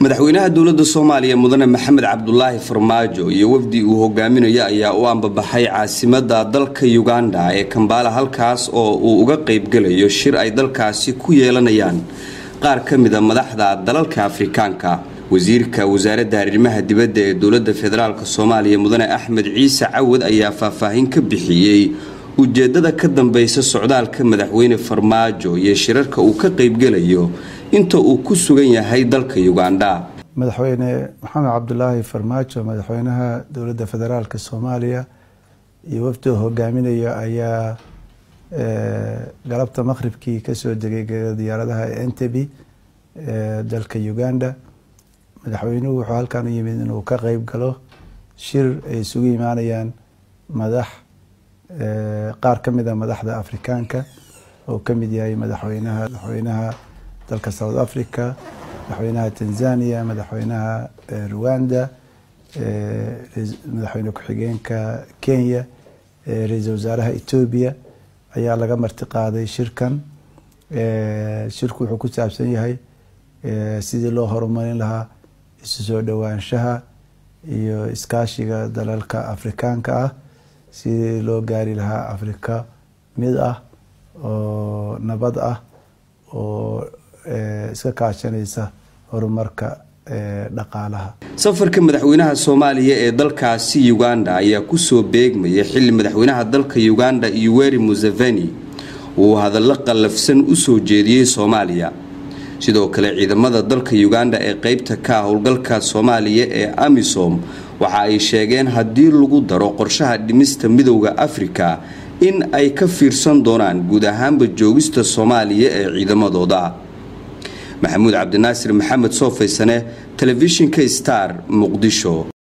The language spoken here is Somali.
madaxweynaha dowladda soomaaliya mudane maxamed cabdulaahi farmaajo iyo wafdi uu hogaaminayo ayaa u ambabaxay caasimada dalka uganda ee kambaala halkaas oo uu uga qeybgelayo shir ay dalkaasi ku yeelanayaan qaar ka mida madaxda dalalka afrikaanka wasiirka wasaaradda arrimaha dibadda ee dowladda federaalk soomaaliya mudane axmed ciise cawad ayaa faahfaahin ka bixiyey ujeedada ka dambeysa socdaalka madaxweyne farmaajo iyo shirarka uu ka qeybgelayo inta uu ku sugan yahay dalka uganda madaxweyne maxamed cabdulaahi farmaajo madaxweynaha dowladda federaalk soomaaliya iyo wafdiga hogaaminaya ayaa galabta maqhribkii kasoo degay diyaaradaha entebi dalka uganda madaxweynuhu wuxuu halkan u yimid inuu ka qeyb galo shir ay isugu imaanayaan madax qaar ka mid a madaxda afrikaanka oo ka mid yahay madaxweynaha madaxweynaha dalka south africa madaxweynaha tanzania madaxweynaha rwanda madaxweyne ku-xigeenka kenya ra-iisul wasaaraha etoobiya ayaa laga marti qaaday shirkan shirku wuxuu ku saabsan yahay sidii loo horumarin lahaa isu soo dhowaanshaha iyo iskaashiga dalalka afrikaanka ah sidii loo gaari lahaa afrika mid ah oo nabad ah oo iska kaashanaysa horumarka dhaqaalaha safarka madaxweynaha soomaaliya ee dalkaasi uganda ayaa kusoo beegmaya xilli madaxweynaha dalka uganda yoweri museveni uu hadallo qallafsan usoo jeediyey soomaaliya sidoo kale ciidamada dalka uganda ee qeybta ka howlgalka soomaaliya ee amisom waxa ay sheegeen haddii lagu daro qorshaha dhimista midowda afrika in ay ka fiirsan doonaan guud ahaanba joogista soomaaliya ee ciidamadooda maxamuud cabdinaasir maxamed soofaysane telefishinka star muqdisho